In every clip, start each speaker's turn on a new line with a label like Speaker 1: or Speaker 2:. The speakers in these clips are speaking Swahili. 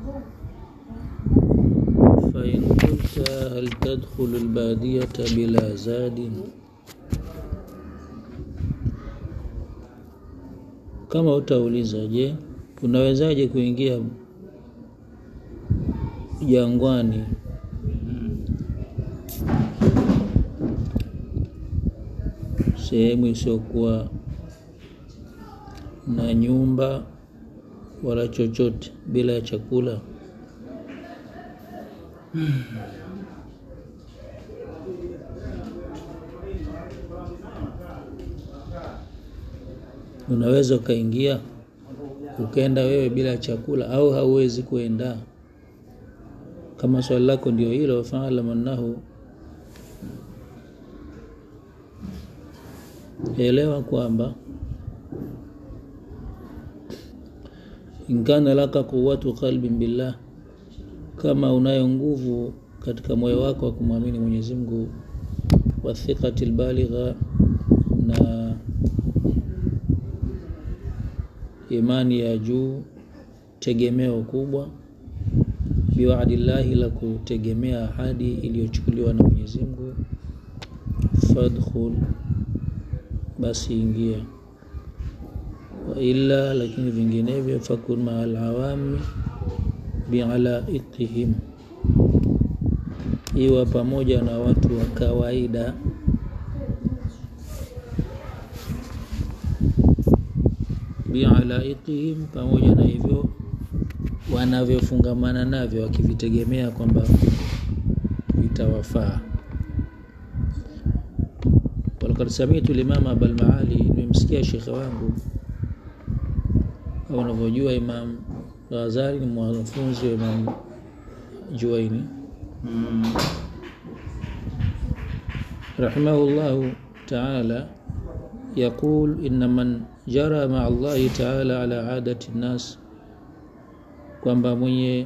Speaker 1: فإن قلت هل تدخل البادية بلا زاد kama utauliza je unawezaje kuingia jangwani sehemu isiyokuwa na nyumba wala chochote bila ya chakula unaweza ukaingia ukaenda wewe bila chakula au hauwezi kuenda kama swali lako ndio hilo faalam annahu elewa kwamba inkana laka quwatu qalbin billah kama unayo nguvu katika moyo wako wa kumwamini mwenyezi mungu wathiqati lbaligha na imani ya juu tegemeo kubwa biwaadillahi la kutegemea ahadi iliyochukuliwa na mwenyezi mungu fadkhul basi ingia waila lakini vinginevyo fakun maa alawami bialaiqihim iwa pamoja na watu wa kawaida bialaiqihim pamoja na hivyo wanavyofungamana navyo wakivitegemea kwamba vitawafaa walakad samitu limama abalmaali nimemsikia shekhe wangu au unavyojua imam ghazali ni mwanafunzi wa imam juaini
Speaker 2: Mm.
Speaker 1: rahimahullahu taala yaqul inna man jara maa allahi taala ala adati nnas kwamba mwenye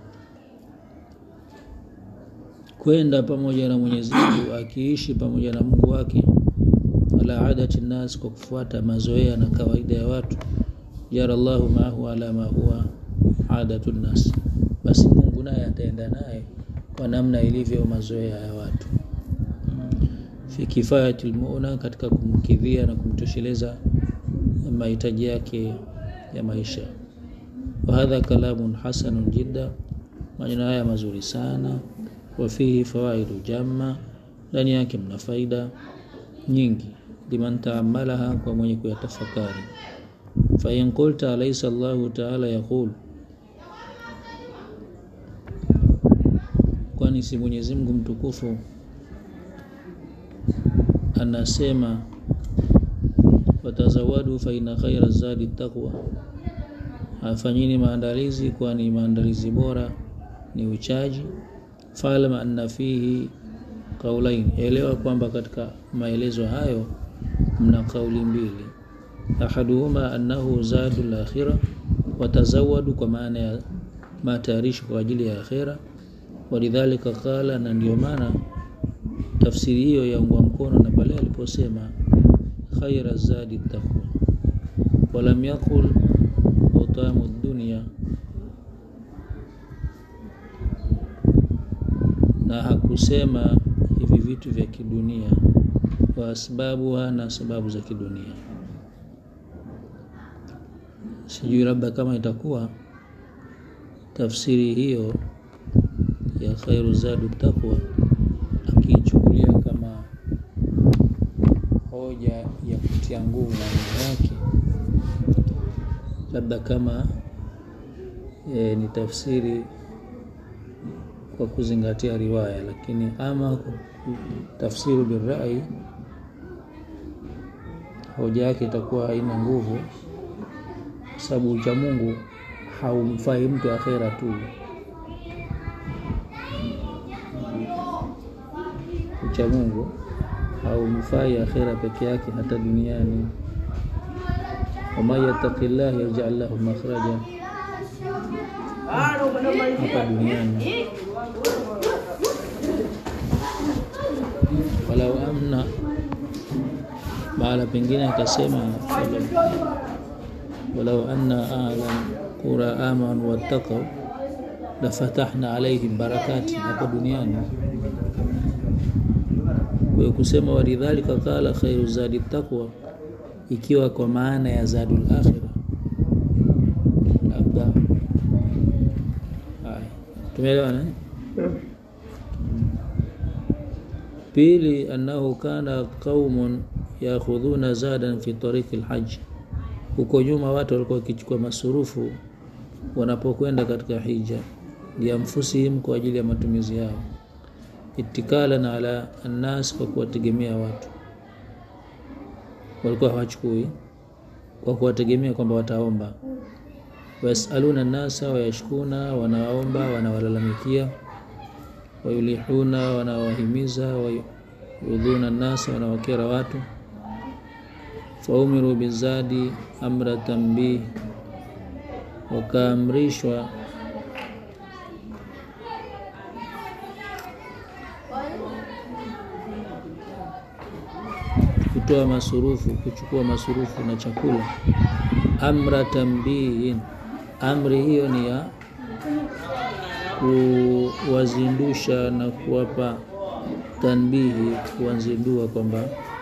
Speaker 1: kwenda pamoja na mwenyezi mungu akiishi pamoja na mungu wake ala adati nnas kwa kufuata mazoea na kawaida ya watu jara llahu maahu ala ma huwa adatu nnas basi mungu naye ataenda naye kwa namna ilivyo mazoea ya watu fi kifayati lmuna katika kumkidhia na kumtosheleza mahitaji yake ya maisha wahadha kalamun hasanun jidda maneno haya mazuri sana wafihi fawaidu jamma ndani yake mna faida nyingi liman taamalaha kwa mwenye kuyatafakari fain qulta alaisa llahu taala yaqul kwani si mwenyezi mungu mtukufu anasema watazawadu faina khaira zadi taqwa afanyini maandalizi kwani maandalizi bora ni uchaji falam anna fihi qaulain elewa kwamba katika maelezo hayo mna kauli mbili ahaduhuma annahu zadu lakhira watazawadu kwa maana ya matayarisho kwa ajili ya akhira walidhalika qala na ndio maana tafsiri hiyo yaungwa mkono na pale aliposema khaira zadi taqwa walam yaqul utamu dunia na hakusema hivi vitu vya kidunia wa asbabuha na sababu za kidunia sijui labda kama itakuwa tafsiri hiyo ya khairu zadu taqwa akiichukulia kama hoja ya kutia nguvu maneno yake labda kama e, ni tafsiri kwa kuzingatia riwaya lakini ama tafsiru birai hoja yake itakuwa haina nguvu kwa sababu ucha mungu haumfai mtu akhera tu ucha mungu haumfai akhera peke yake hata duniani waman yattaqi llah yajal lahu makhraja hapa duniani walau amna mahala pengine akasema walau anna ahla qura amanu wattaqau la fatahna alaihim barakati hapa duniani kwa kusema walidhalika qala khairu zadi taqwa ikiwa kwa maana ya zadul akhira labda haya tumeelewana pili annahu kana qaumun yakhudhuna zadan fi tariqi lhaj huko nyuma watu walikuwa wakichukua masurufu wanapokwenda katika hija liamfusihim kwa ajili ya matumizi yao itikalan ala annas kwa kuwategemea watu walikuwa hawachukui kwa kuwategemea kwamba wataomba wayasaluna nasa wayashkuna wanawaomba wanawalalamikia wayulihuna wanawahimiza wayudhuna nasa wanawakera watu faumiru bizadi amra tambih wakaamrishwa kutoa masurufu kuchukua masurufu na chakula amra tambihin amri hiyo ni ya kuwazindusha na kuwapa tanbihi kuwazindua kwamba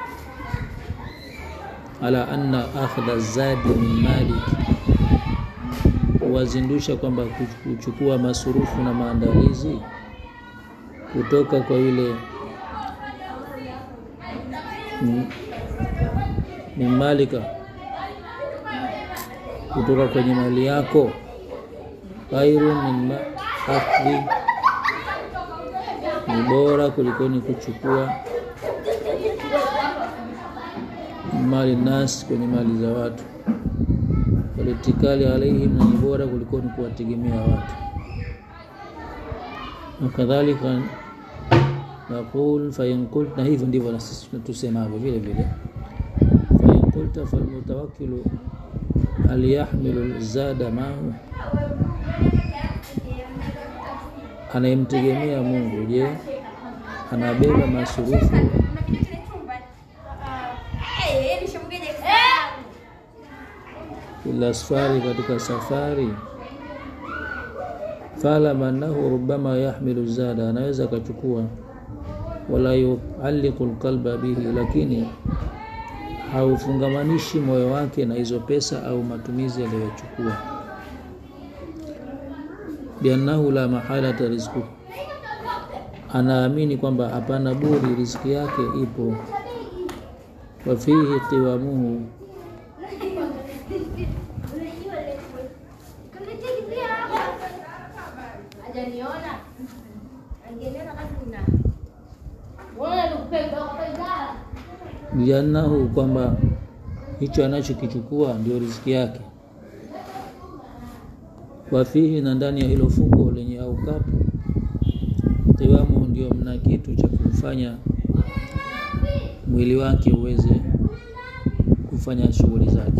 Speaker 1: ala anna akhdha zadi min malik kuwazindusha kwamba kuchukua masurufu na maandalizi kutoka kwa yule min malika kutoka kwenye mali yako khairu min akhdhi ni bora kulikoni kuchukua mali nas kwenye mali za watu walitikali alaihim na ni bora kulikoni kuwategemea watu wakadhalika naqul fain qult na hivyo ndivyo na sisi tusemavyo vile vile fain qulta falmutawakkilu hal yahmilu zada mahu anayemtegemea Mungu je anabeba masurufu ila safari katika safari fala manahu rubama yahmilu zada anaweza akachukua wala yualliqu lqalba bihi lakini haufungamanishi moyo wake na hizo pesa au matumizi aliyochukua biannahu la mahalata rizku anaamini kwamba hapana budi riziki yake ipo wafihi qiwamuhu liannahu kwamba hicho anachokichukua ndio riziki yake wafihi na ndani ya hilo fuko lenye au kapu qiwamu ndio mna kitu cha kumfanya mwili wake uweze kufanya shughuli zake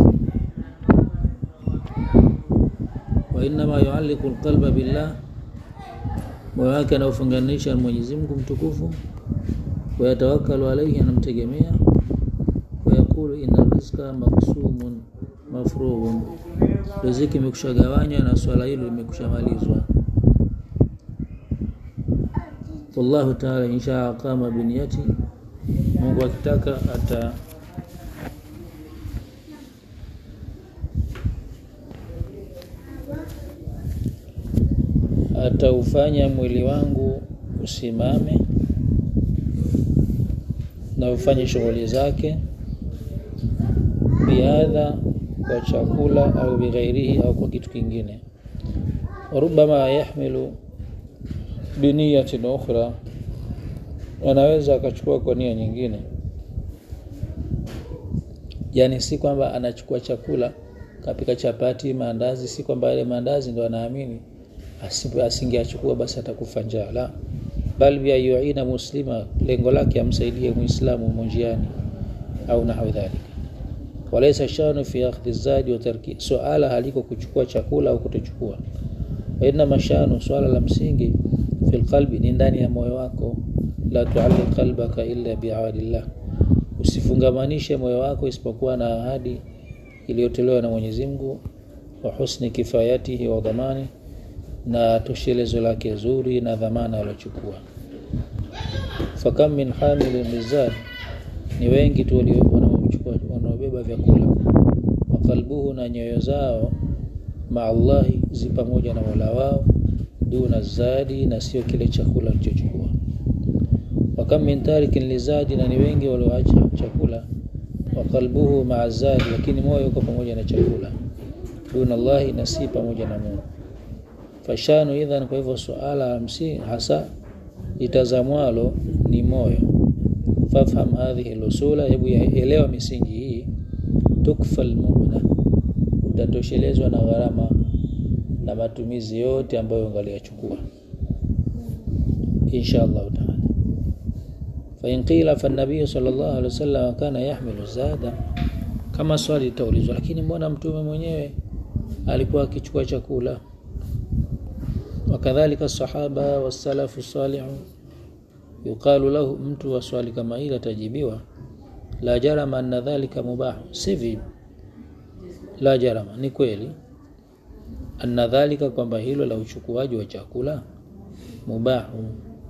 Speaker 1: wa innama yualliqu alqalba billah moyo wake anaofunganisha na Mwenyezi Mungu mtukufu wayatawakalu alaihi anamtegemea wayaqulu inna rizqa maksumun mafrughun riziki imekushagawanywa na swala hilo limekushamalizwa wallahu taala insha aqama biniyati Mungu akitaka ata ataufanya mwili wangu usimame na ufanye shughuli zake biadha kwa chakula au bighairihi au kwa kitu kingine rubama yahmilu biniyatin ukhra anaweza akachukua kwa nia nyingine yani si kwamba anachukua chakula kapika chapati maandazi si kwamba yale maandazi ndo anaamini asingeachukua basi atakufa njaa la bal bi yuina muslima lengo lake amsaidie muislamu monjiani au nahwi dhalika walaysa shanu fi akhdhi zadi wa tarki suala haliko kuchukua chakula au kutochukua inna mashanu swala la msingi fi qalbi ni ndani ya moyo wako la tualliq qalbaka illa bi'adillah usifungamanishe moyo wako isipokuwa na ahadi iliyotolewa na Mwenyezi Mungu wa husni kifayatihi wa dhamani na toshelezo lake zuri na dhamana waliochukua fakam min hamilin lizad ni wengi tu wanaochukua wanaobeba vyakula wakalbuhu na nyoyo zao maa Allahi zi pamoja na mola wao duna zadi na sio kile chakula alichochukua wakam min tarikin lizadi na ni wengi walioacha chakula wakalbuhu maa zadi lakini moyo uko pamoja na chakula duna Allahi na si pamoja na Mungu fashanu idhan kwa hivyo suala msi hasa itazamwalo ni moyo fafham hadhihi lusula hebu elewa misingi hii tukfa almuna utatoshelezwa na gharama na matumizi yote ambayo ungaliyachukua insha Allah taala فإن قيل فالنبي صلى الله عليه وسلم كان يحمل الزاد kama swali litaulizwa lakini mbona mtume mwenyewe alikuwa akichukua chakula wakadhalika sahaba wasalafu salihu yuqalu lahu mtu wa swali kama hili atajibiwa la jarama anna dhalika mubah sivi la jarama ni kweli anna dhalika kwamba hilo la uchukuaji wa chakula mubahu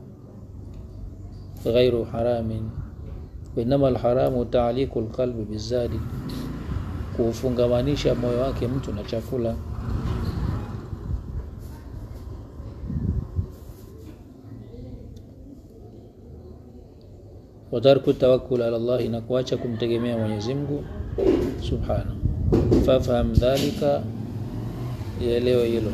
Speaker 1: ghairu haramin wainama alharamu taaliku lqalbi bizadi kuufungamanisha moyo wake mtu na chakula watarku tawakkul ala Allah na kuacha kumtegemea Mwenyezi Mungu subhanahu fafham dhalika ielewe hilo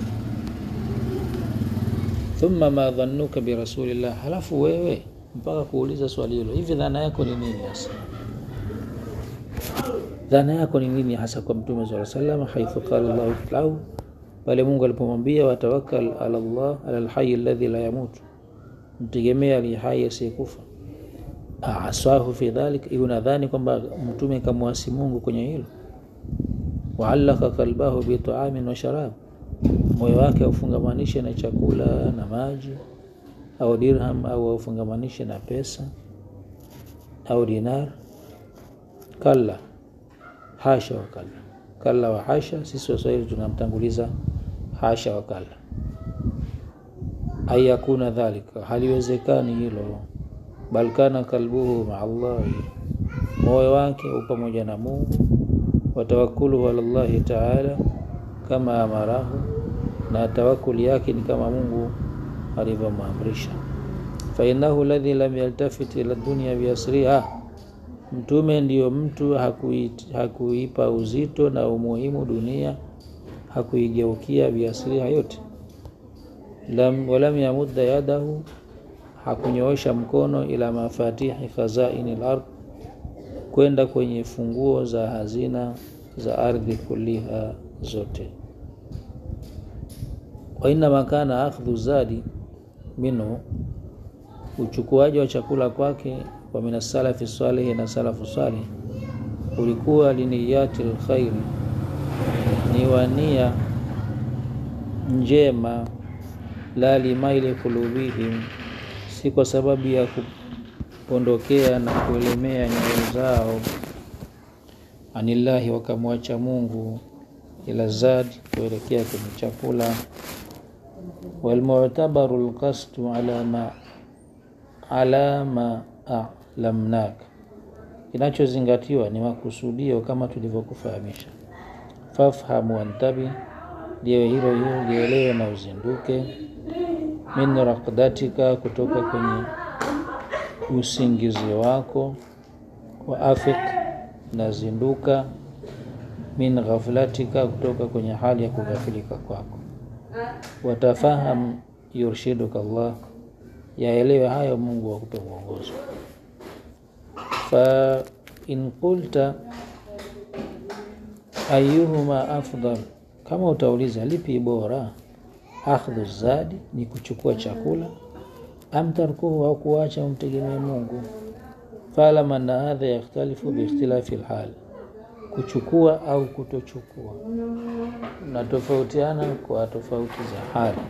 Speaker 1: thumma ma dhannuka bi rasulillah halafu wewe mpaka kuuliza swali hilo hivi dhana yako ni nini hasa dhana yako ni nini hasa kwa mtume swalla sallam haithu qala Allah lahu pale Mungu alipomwambia watawakkal ala Allah ala alhayy alladhi la yamut mtegemea aliye hai asiyekufa aswahu fi dhalik iwe nadhani kwamba mtume kamwasi Mungu kwenye hilo waallaka kalbahu bitaamin wa sharab moyo wake aufungamanishe na chakula na maji au dirham au aufungamanishe na pesa au dinar kalla hasha wa kalla kalla wa hasha sisi waswahili tunamtanguliza hasha wa kalla ayakuna dhalika haliwezekani hilo bal kana kalbuhu maa Allahi, moyo wake u pamoja na Mungu. Watawakuluhu ala Allahi taala kama amarahu, na tawakuli yake ni kama Mungu alivyomwamrisha. Fainahu ladhi lam yaltafit ila dunya biasriha, mtume ndiyo mtu hakuipa hakui uzito na umuhimu dunia, hakuigeukia biasriha yote. Lam, walam yamudda yadahu hakunyoosha mkono ila mafatihi khazaini al-ard, kwenda kwenye funguo za hazina za ardhi kuliha zote. Wa inma kana akhdhu zadi minhu, uchukuaji wa chakula kwake wa min salafi salihi na salafu salih ulikuwa liniyati lkhairi, ni wania njema, la limaili kulubihim si kwa sababu ya kupondokea na kuelemea nyoyo zao anillahi, wakamwacha Mungu, ila zadi, kuelekea kwenye chakula. Walmu'tabaru lqasdu ala ma ala ma alamnak, kinachozingatiwa ni makusudio kama tulivyokufahamisha. Fafhamu wantabi, liwe hilo hilo lielewe na uzinduke min raqdatika, kutoka kwenye usingizi wako. Wa afik, na zinduka. Min ghaflatika, kutoka kwenye hali ya kughafilika kwako. Watafaham yurshiduka Allah, yaelewe hayo Mungu akupe mwongozo. Fa in qulta ayuhuma afdal, kama utauliza lipi bora akhdhu zadi ni kuchukua chakula, am tarkuhu au kuacha umtegemee Mungu. Faalama anna hadha yakhtalifu biikhtilafi lhali, kuchukua au kutochukua na tofautiana kwa tofauti za hali.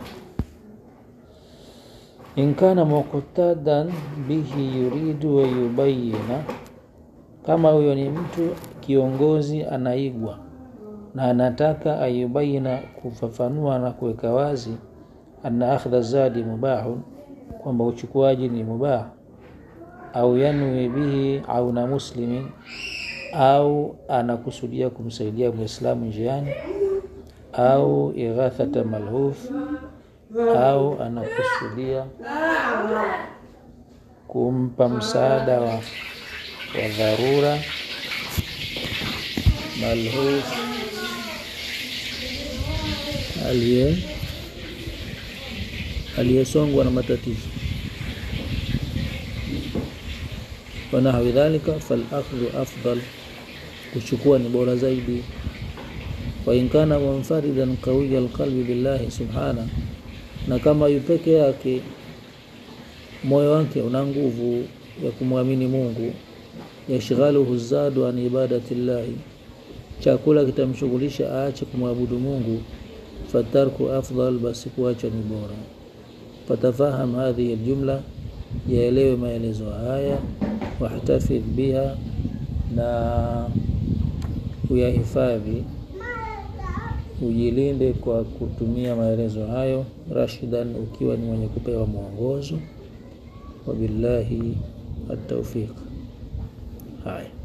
Speaker 1: In kana muqtadan bihi yuridu wa yubayina, kama huyo ni mtu kiongozi anaigwa na anataka ayubaina kufafanua na kuweka wazi anna akhdha zadi mubahun kwamba uchukuaji ni mubah au yanwi bihi auna muslimin au anakusudia kumsaidia mwislamu njiani au ighathata malhuf au anakusudia kumpa msaada wa, wa dharura malhuf aliye aliyesongwa na matatizo wanahwi dhalika falakhdhu afdal kuchukua ni bora zaidi wain kana munfaridan qawiya alqalbi billahi subhana na kama yupeke yake moyo wake una nguvu ya kumwamini mungu yashghaluhu zadu an ibadati llahi chakula kitamshughulisha aache kumwabudu mungu fatarku afdal basi kuacha ni bora fatafaham hadhihi ljumla yaelewe maelezo haya wahtafidh biha na uyahifadhi ujilinde kwa kutumia maelezo hayo rashidan ukiwa ni mwenye kupewa mwongozo wabillahi ataufiq haya